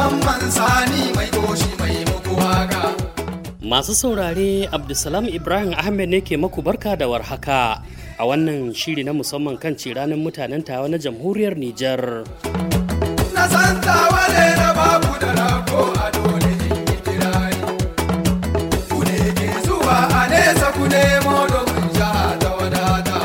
mamman sani mai goshi mai muku waka. Masu saurare Abdulsalam Ibrahim Ahmed ne ke maku barka da warhaka a wannan shiri na musamman kan ranar mutanen tawa na jamhuriyar Nijar. Na san tawa ne na babu da rako a dole in yi kirari. Ku ne ke zuwa a nesa ku nemo domin jiha ta wadata.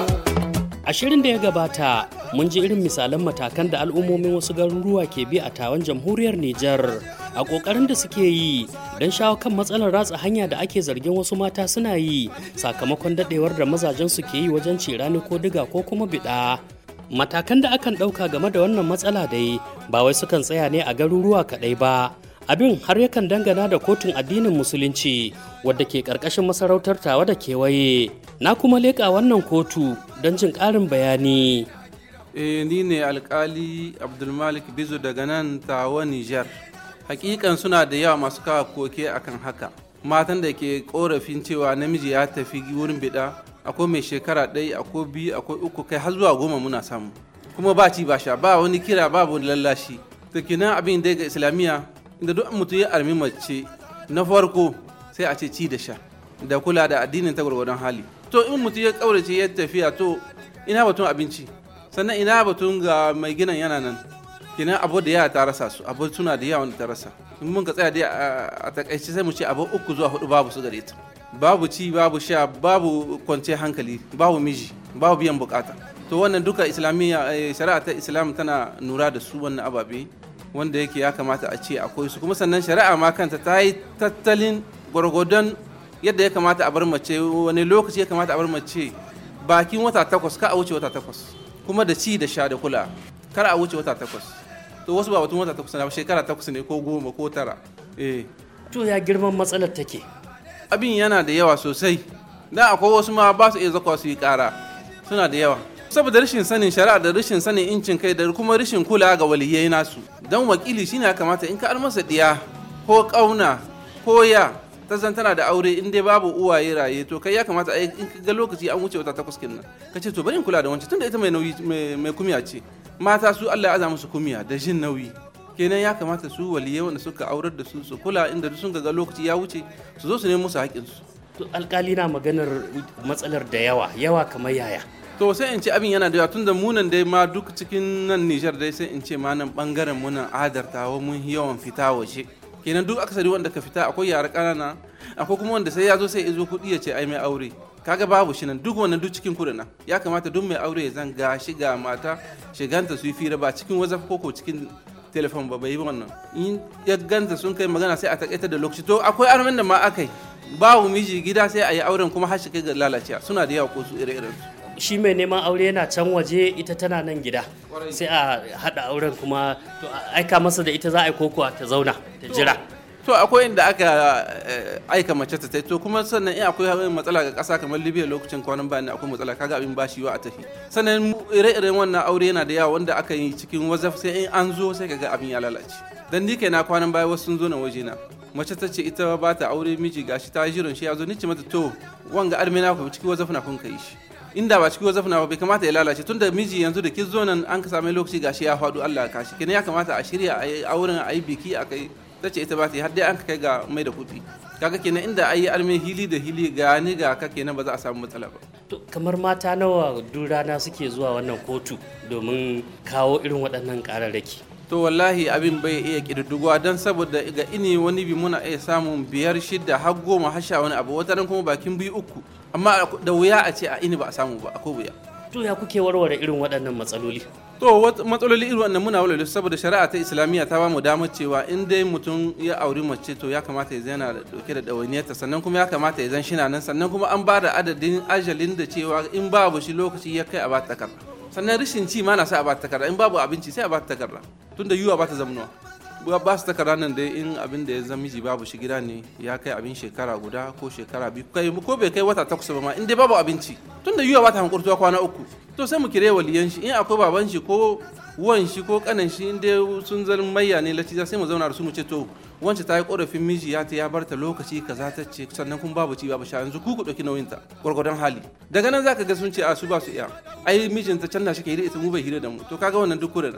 A shirin da ya gabata mun ji irin misalan matakan da al'ummomin wasu garuruwa ke bi a tawan jamhuriyar Nijar a ƙoƙarin da suke yi don shawo kan matsalar ratsa hanya da ake zargin wasu mata suna yi sakamakon daɗewar da mazajen su ke yi wajen cirani ko diga ko kuma biɗa. Matakan da akan ɗauka game da wannan matsala dai ba wai sukan tsaya ne a garuruwa kaɗai ba. Abin har yakan dangana da kotun addinin musulunci wadda ke ƙarƙashin masarautar tawa da kewaye. Na kuma leƙa wannan kotu don jin ƙarin bayani. Eh, ni ne alkali abdulmalik bizu daga nan tawa nijar hakikan suna da yawa masu kawo koke akan haka matan da ke korafin cewa namiji ya tafi wurin bida akwai mai shekara ɗaya akwai biyu akwai uku kai har zuwa goma muna samu kuma ba ci ba sha ba wani kira babu wani lallashi to kenan abin da ga islamiyya inda duk mutum ya armi mace na farko sai a ce ci da sha da kula da addinin ta gwargwadon hali to in mutum ya kaurace ya tafiya to ina batun abinci sannan ina batun ga mai ginin yana nan kenan abu da yawa ta rasa su abu suna da yawa wanda ta rasa in mun ka tsaya dai a takaice sai mu ce abu uku zuwa hudu babu su gare ta babu ci babu sha babu kwanciyar hankali babu miji babu biyan bukata to wannan duka islamiyya shari'a ta islam tana nura da su wannan ababe wanda yake ya kamata a ce akwai su kuma sannan shari'a ma kanta ta yi tattalin gwargwadon yadda ya kamata a bar mace wani lokaci ya kamata a bar mace bakin wata takwas ka a wuce wata takwas kuma da ci da sha da kula kar a wuce wata takwas to wasu ba batun wata takwas na shekara takwas ne ko goma ko tara eh To ya girman matsalar take. abin yana da yawa sosai dan akwai wasu ma ba su iya zakwa su yi kara suna da yawa saboda rashin sanin shari'a da rashin sanin incin kai da kuma rashin kula ga waliyai nasu dan wakili shine ya kamata in ka almasa diya ko kauna ko ya ta zan tana da aure in dai babu uwaye raye to kai ya kamata a in ka ga lokaci an wuce wata takwas kenan ka ce to bari in kula da wancan tunda ita mai nauyi mai kumiya ce mata su Allah ya aza musu kumiya da jin nauyi kenan ya kamata su waliyai wanda suka aurar da su su kula inda duk sun ga lokaci ya wuce su zo su nemi musu haƙƙin su To alkali na maganar matsalar da yawa, yawa kamar yaya. to sai in ce abin yana da yawa tunda munan dai ma duk cikin nan Nijar dai sai in ce ma nan bangaren munan adartawa mun yawan fita waje kenan duk akasari wanda ka fita akwai yara ƙanana akwai kuma wanda sai ya zo sai ya zo kuɗi ya ce ai mai aure kaga babu shi nan duk wannan duk cikin kuɗi nan ya kamata duk mai aure ya zan ga shiga mata shiganta su yi fira ba cikin wazaf ko ko cikin telefon ba bai yi wannan in ya ganta sun kai magana sai a takaita da lokaci to akwai armen da ma akai babu miji gida sai a yi auren kuma har shi kai ga lalacewa suna da yawa ko su ire-iren su Shi mai neman aure yana can waje ita tana nan gida. Sai a haɗa auren kuma to a aika masa da ita za a yi kokowa ta zauna ta jira. to akwai inda aka eh, aika mace ta tai to kuma sannan in akwai matsala ga kasa kamar libya lokacin kwanan bayan akwai matsala kaga abin bashi yiwa a tafi sannan mu- ire-iren wannan aure yana da yawa wanda aka yi cikin wazaf sai in an zo sai kaga abin ya lalace dan ni na kwanan baya wasu sun zo na waje na mace ta ce ita ba ta aure miji gashi ta yi jiran shi ya zo ni ce mata to wanga armena ku cikin wazaf na kun kai shi inda ba cikin wazaf na ba bai kamata ya lalace tunda miji yanzu da kin zo nan an ka same lokaci gashi ya faɗo Allah ya kashi kenan ya kamata a shirya a yi auren a yi biki a kai ta ce ita ba ta yi har dai an ka kai ga mai da kuɗi kaga kenan inda ayi arme hili da hili ga ni ga ka kenan ba za a samu matsala ba To kamar mata nawa duk rana suke zuwa wannan kotu domin kawo irin waɗannan ƙararraki. to wallahi abin bai iya ƙididdigowa don saboda ga ini wani bi muna iya samun biyar shida har goma har sha wani abu wata ran kuma bakin biyu uku amma da wuya a ce a ini ba a samu ba akwai wuya To ya kuke warware irin waɗannan matsaloli? to wat- matsaloli irin wannan muna walwale su saboda shari'a ta islamiyya ta bamu damar cewa in dai mutum ya auri mace to ya kamata ya zana da dauke da ɗawainiyarta sannan kuma ya kamata ya zan shina nan sannan kuma an ba da adadin ajalin da cewa in babu shi lokaci ya kai a ba ta takarda sannan rashin ci ma na sa a ba ta takarda in babu abinci sai a ba ta takarda tunda yiwa ba ta zamanuwa ba ba su takarda nan dai in abin da ya zama miji babu shi gida ne ya kai abin shekara guda ko shekara biyu kai ko bai kai wata takwas ba ma in dai babu abinci tun da yiwa ba ta hankurtuwa kwana uku to sai mu kire waliyan shi in akwai baban shi ko wan shi ko kanan shi in dai sun zan mayya ne latiza sai mu zauna da su mu ce to wance ta yi korafin miji ya ta ya bar ta lokaci kaza ta ce sannan kun babu ci babu sha yanzu ku ku dauki nauyin ta gwargwadon hali daga nan zaka ga sun ce a su ba su iya ai mijinta can na shi ke hira ita mu bai hira da mu to kaga wannan duk kuren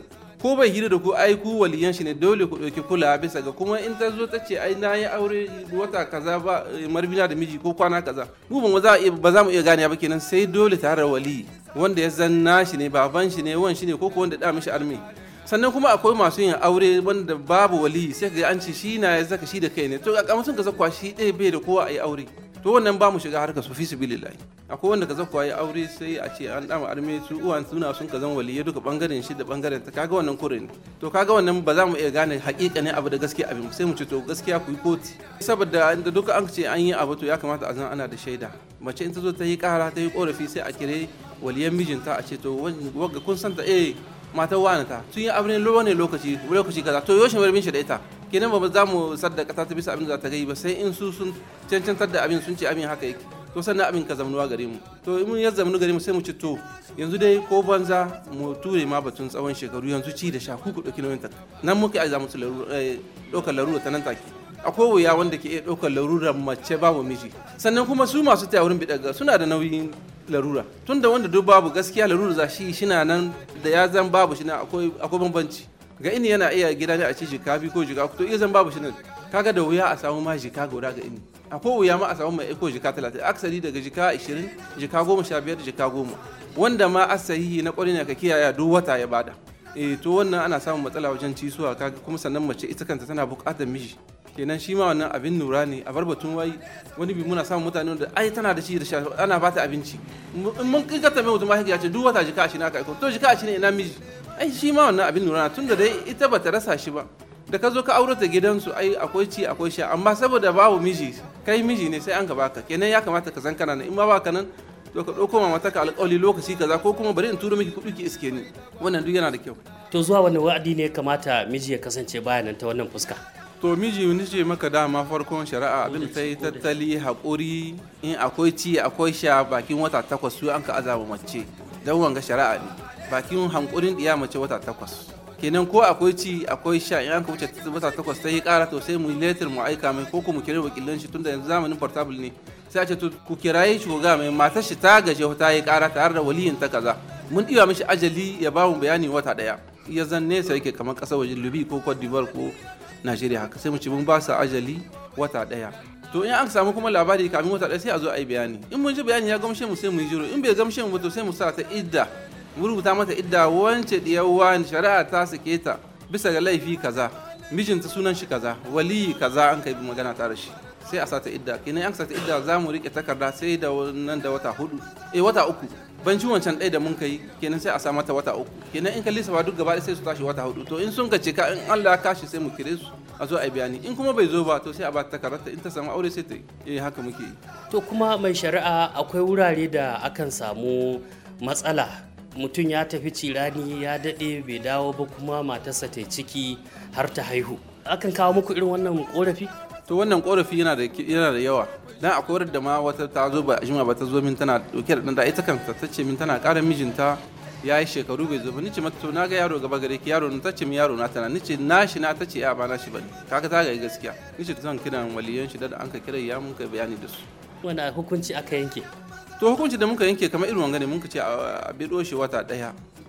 ko bai hira da ku ai ku waliyan shi ne dole ku ɗauki kula bisa ga kuma in ta zo ta ce ai na yi aure wata kaza ba marbina da miji ko kwana kaza mu ba za ba za mu iya gane ba kenan sai dole tare da wali wanda ya zanna shi ne baban shi ne wan shi ne ko ko wanda da mishi armi sannan kuma akwai masu yin aure wanda babu wali sai ka ga an ce shi na ya zaka shi da kai ne to a kamar ka zakwa shi ɗaya bai da kowa a yi aure to wannan ba mu shiga harkar su fi sibilillahi akwai wanda ka zakwa ya aure sai a ce an dama arme su uwan suna sun ka zan waliye duka bangaren shi da bangaren ta kaga wannan kure ne to kaga wannan ba za mu iya gane hakika ne abu da gaskiya abin sai mu ce to gaskiya ku yi koti saboda inda duka an ce an yi abu to ya kamata a zan ana da shaida mace in ta zo ta yi kara ta yi korafi sai a kire waliyan mijinta a ce to wagga kun santa eh matar wani ta tun yi abin ne lokaci lokaci kaza to yoshin warbin shi da ita kenan ba za mu saddaka ta bisa abin da za ta gai ba sai in su sun cancantar da abin sun ce abin haka yake to sannan abin ka zamanuwa gare mu to in mun ya zamanu gare mu sai mu ci to yanzu dai ko banza mu ture ma batun tsawon shekaru yanzu ci da sha ku ku dauki nauyin ta nan muka aiza musu ɗaukar larura ta nan take akwai wuya wanda ke iya ɗaukar larura mace babu miji sannan kuma su masu taya wurin bidaga suna da nauyin larura tunda wanda duk babu gaskiya larura za shi shina nan da ya zan babu shi na akwai bambanci ga ini yana iya gida ne a ci jika biyu ko jika to iya zan babu shi nan kaga da wuya a samu ma jika guda ga ini akwai wuya ma a samu mai iko jika talatin aksari daga jika ashirin jika goma sha biyar jika goma wanda ma asahihi na kwarin ka kiyaye duk wata ya bada eh to wannan ana samun matsala wajen cisuwa kaga kuma sannan mace ita kanta tana buƙatar miji kenan shi ma wannan abin lura ne a bar batun wai wani bi muna samun mutane da ai tana da shi da sha ana bata abinci in mun kika mai mutum ya ce duk wata jika ashirin aka aiko to jika ashirin ina miji ai shi ma wannan abin lura tun da dai ita bata rasa shi ba da ka zo ka aure ta gidansu ai akwai ci akwai sha amma saboda babu miji kai miji ne sai an ka baka kenan ya kamata ka san kana nan in ma baka nan to ka ɗauko ma mata ka alƙawari lokaci kaza ko kuma bari in turo miki kuɗi ki iske ni wannan duk yana da kyau to zuwa wani wa'adi ne ya kamata miji ya kasance bayanan ta wannan fuska to miji ni ce maka dama farkon shari'a abin ta yi tattali haƙuri in akwai ci akwai sha bakin wata takwas su an ka azaba mace don wanga shari'a ne bakin hankurin ɗiya mace wata takwas kenan ko akwai ci akwai sha in an ka wuce wata takwas ta yi ƙara to sai mu letter mu aika mai ko kuma kira wakilan shi tunda yanzu zamanin portable ne sai a ce to ku kiraye shi ko ga mai matar shi ta gaje ta yi ƙara tare da waliyin ta kaza mun ɗiba mishi ajali ya ba mu bayani wata ɗaya ya zan nesa yake kamar ƙasar waje lubi ko cote d'ivoire ko najeriya haka sai mu ci mun ba su ajali wata daya to in an samu kuma labari kamin wata daya sai a zo a yi bayani in mun ji bayani ya gamshe mu sai mu yi jiro in bai gamshe mu ba to sai mu sa ta idda mu rubuta mata idda wance diyar wani shari'a ta sake ta bisa ga laifi kaza mijinta sunan shi kaza waliyi kaza an kai magana ta da shi sai a sata idda kenan an sata idda za mu rike takarda sai da nan da wata hudu eh wata uku ban ci wancan ɗaya da mun kai kenan sai a sa mata wata uku kenan in ka lissafa duk gaba sai su tashi wata hudu to in sun ka cika in Allah ya kashi sai mu kire su a zo a bayani in kuma bai zo ba to sai a ba ta takarda in ta samu aure sai ta yi eh haka muke yi to kuma mai shari'a akwai wurare da akan samu matsala mutum ya tafi cirani ya daɗe bai dawo ba kuma matarsa ta ciki har ta haihu akan kawo muku irin wannan korafi to wannan korafi yana da yana da yawa dan akwai wadda ma wata ta zo ba jima ba ta zo min tana dauke da dan da ita kanta ta ce min tana ƙara mijinta ya yi shekaru bai zo ba nice mata to na ga yaro gaba gare ki yaro na tace min yaro na tana nice nashi na tace ya ba nashi bane kaga ta ga gaskiya nice ta zan kiran waliyan shi da an ka kira ya mun kai bayani da su wanda hukunci aka yanke to hukunci da muka yanke kamar irin wanga ne muka ce a bido shi wata daya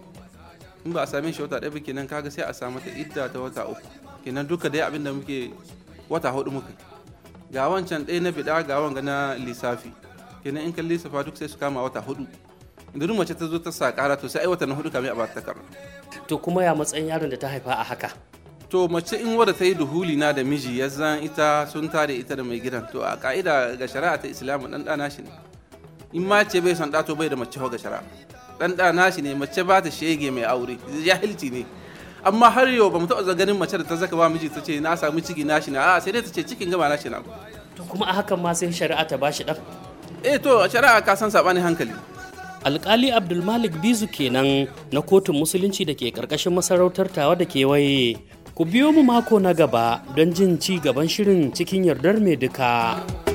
in ba a same shi wata daya ba kenan kaga sai a samu ta idda ta wata uku kenan duka dai abin da muke wata hudu muka ga wancan ɗaya na bida ga wanga na lissafi kenan in kan lissafa duk sai su kama wata hudu idan mace ta zo ta sa kara to sai ai wata na hudu kamin a ba ta takarda to kuma ya matsayin yaron da ta haifa a haka to mace in wadda ta yi duhuli na da miji ya zan ita sun tare ita da mai gidan to a ka'ida ga shari'a ta islamu dan ɗana shi ne in ma ce bai son ɗato bai da mace ga shari'a dan ɗana shi ne mace ba ta shege mai aure jahilci ne amma har yau ba mu taɓa ganin mace da ta zaka ba miji ta ce na samu ciki na shi na a sai dai ta ce cikin gama na shi na to kuma a hakan ma sai shari'a ta bashi ɗan eh to shari'a ka san saɓanin hankali alkali abdulmalik bizu kenan na kotun musulunci da ke karkashin masarautar tawa da kewaye ku biyo mu mako na gaba don jin ci gaban shirin cikin yardar mai duka